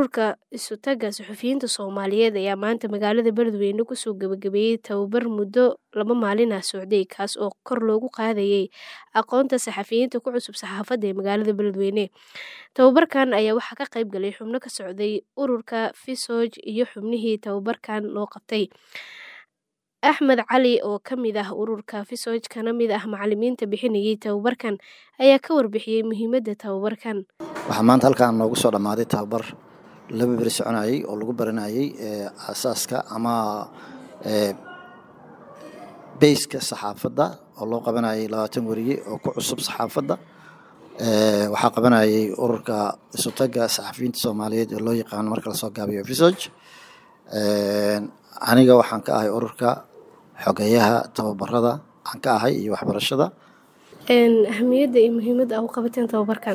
Ururka Isu-taga Suxufiyiinta Soomaaliyeed ayaa maanta magaalada Beledweyne kusoo gabagabeeyay tababar muddo laba maalin ah socday kaas oo kor loogu qaadayay aqoonta saxafiyiinta ku cusub saxaafadda ee magaalada Beledweyne. Tababarkan ayaa waxaa ka qayb galay xubno ka socday ururka FISOJ iyo xubnihii tababarkan loo qabtay. Axmed Cali oo ka mid ah ururka FISOJ kana mid ah macalimiinta bixinayay tababarkan ayaa ka warbixiyay muhiimadda tababarkan. Waxaa maanta halkaan noogu soo dhammaaday tababar laba beri soconayay oo lagu baranayay aasaaska ama beyska saxaafadda oo loo qabanayay labaatan weriye oo ku cusub saxaafadda. Waxaa qabanayay ururka Isu-taga Saxafiyiinta Soomaaliyeed oo loo yaqaano marka lasoo gaabiyo FISOJ. Aniga waxaan ka ahay ururka xogeyaha tababarada aan ka ahay iyo waxbarashada. Ahmiyadda iyo muhiimadda aad u qabateen tababarkan.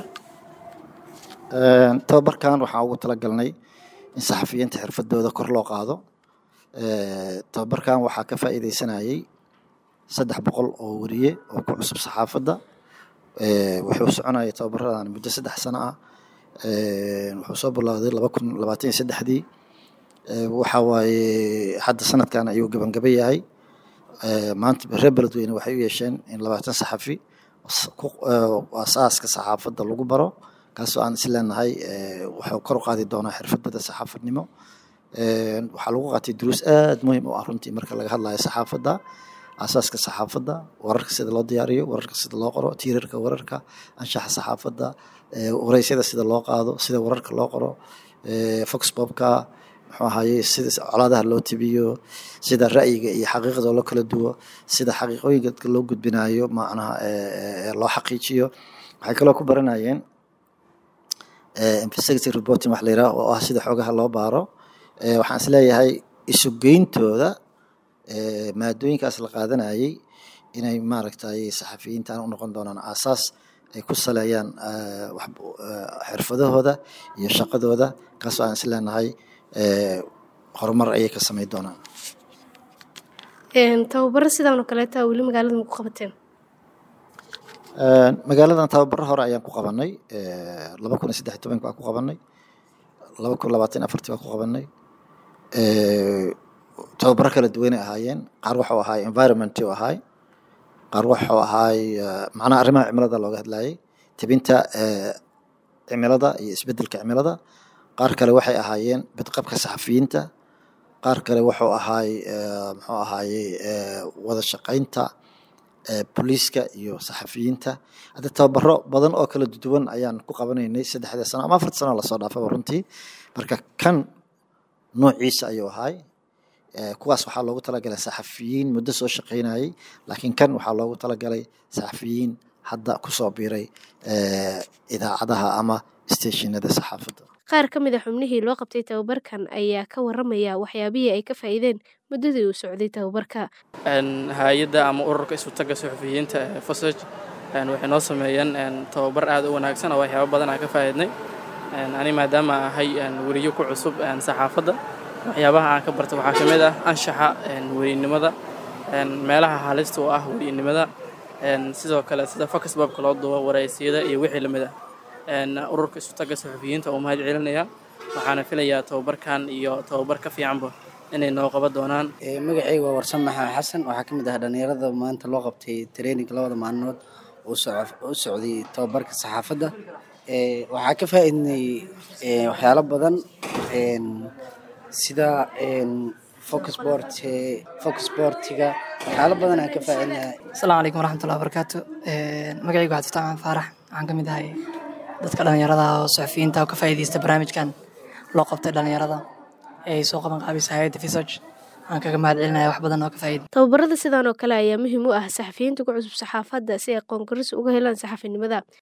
Tababarkan waxaan ugu talagalnay in saxafiyiinta xirfadooda kor loo qaado. Tababarkan waxaa ka faa'iideysanayay saddex boqol oo weriye oo ku cusub saxaafadda. Wuxuu soconayay tababaradan muddo saddex sano ah. Wuxuu soo bilowday laba kun labaatan iyo saddexdii. Waxaa waaye hadda sanadkan ayuu gabagaba yahay. Maanta reer Beledweyne waxay u yeesheen in labaatan saxafi aasaaska saxaafadda lagu baro kaasoo aan is leenahay wuxuu kor u qaadi doonaa xirfadooda saxaafadnimo. Waxaa lagu qaatay duruus aad muhiim u ah runtii marka laga hadlayo saxaafadda, aasaaska saxaafadda, wararka sida loo diyaariyo, wararka sida loo qoro, tiirarka wararka, anshaxa saxaafadda, wareysyada sida loo qaado, sida wararka loo qoro, vox popka, muxuu ahaye sida colaadaha loo tabiyo, sida ra'yiga iyo xaqiiqda loo kala duwo, sida xaqiiqooyinka loo gudbinayo macnaha loo xaqiijiyo. Waxay kaloo ku baranayeen investigative reporting wax la yiraahdo oo ah sida xogaha loo baaro. Waxaan is leeyahay isu geyntooda maadooyinkaas la qaadanayay inay maaragtay saxafiyiintan u noqon doonaan aasaas ay ku saleeyaan xirfadahooda iyo shaqadooda kaasoo aan is leenahay horumar ayay ka sameyn doonaan. Tababaro sidan oo kaleeta weli magaalada ma ku qabateen? Magaaladan tababaro hore ayaan ku qabanay. laba kun iyo saddex iyo tobanki waan ku qabanay. laba kun labaatan iyo afartii waan ku qabanay. Tababaro kala duwan ay ahaayeen. Qaar wuxuu ahaay environment uu ahaay. Qaar wuxuu ahaay macnaha arrimaha cimilada looga hadlayay. Tebinta cimilada iyo isbedelka cimilada. Qaar kale waxay ahaayeen badqabka saxafiyiinta. Qaar kale wuxuu ahaay muxuu ahaaye wada shaqeynta booliiska iyo saxafiyiinta. Hadda tababaro badan oo kala duwan ayaan ku qabanaynay saddexda sano ama afarta sano lasoo dhaafaba runtii. Marka kan noociisa ayuu ahaay. Kuwaas waxaa loogu talagalay saxafiyiin muddo soo shaqeynayay. Laakiin kan waxaa loogu talagalay saxafiyiin hadda kusoo biiray idaacadaha ama isteeshinada saxaafadda. Qaar ka mid ah xubnihii loo qabtay tababarkan ayaa ka waramaya waxyaabihii ay ka faa'iideen muddadii uu socday tababarka. Hay'adda ama ururka Isu-taga Suxufiyiinta ee FISOJ waxay noo sameeyeen tababar aad u wanaagsan oo waxyaabo badan aan ka faa'iidnay. Ani maadaama ahay weriye ku cusub saxaafadda waxyaabaha aan ka bartay waxaa ka mid ah anshaxa weriynimada, meelaha halista u ah weriynimada, sidoo kale sida vox popka loo duubo, wareysiyada iyo wixii la mid ah. Ururka Isu-taga Suxufiyiinta wuu mahad celinayaa. Waxaana filayaa tababarkan iyo tababar ka fiicanba inay noo qaban doonaan. Magacayga waa Warsan Maxamed Xasan. Waxaa ka mid ah dhalinyarada maanta loo qabtay training labada maalmood oo u socday tababarka saxaafadda. Waxaa ka faa'iidnay waxyaalo badan sida vox sport, vox sportiga waxyaalo badan aan ka faa'iidnay. Asalaamu calaykum waraxmatullahi wabarakaatu. Magacayga waa Cabdi Fataax Faarax. Waxaan ka mid ahay dadka dhalinyarada oo saxafiyiinta oo ka faa'iideysta barnaamijkan loo qabtay dhalinyarada ee ay soo qaban qaabisay hay'adda FISOJ. Waxaan kaga mahad celinayaa wax badan oo ka faa'iiday. Tababarada sidan oo kale ayaa muhiim u ah saxafiyiinta ku cusub saxaafadda si ay aqoon koris uga helaan saxafinimada.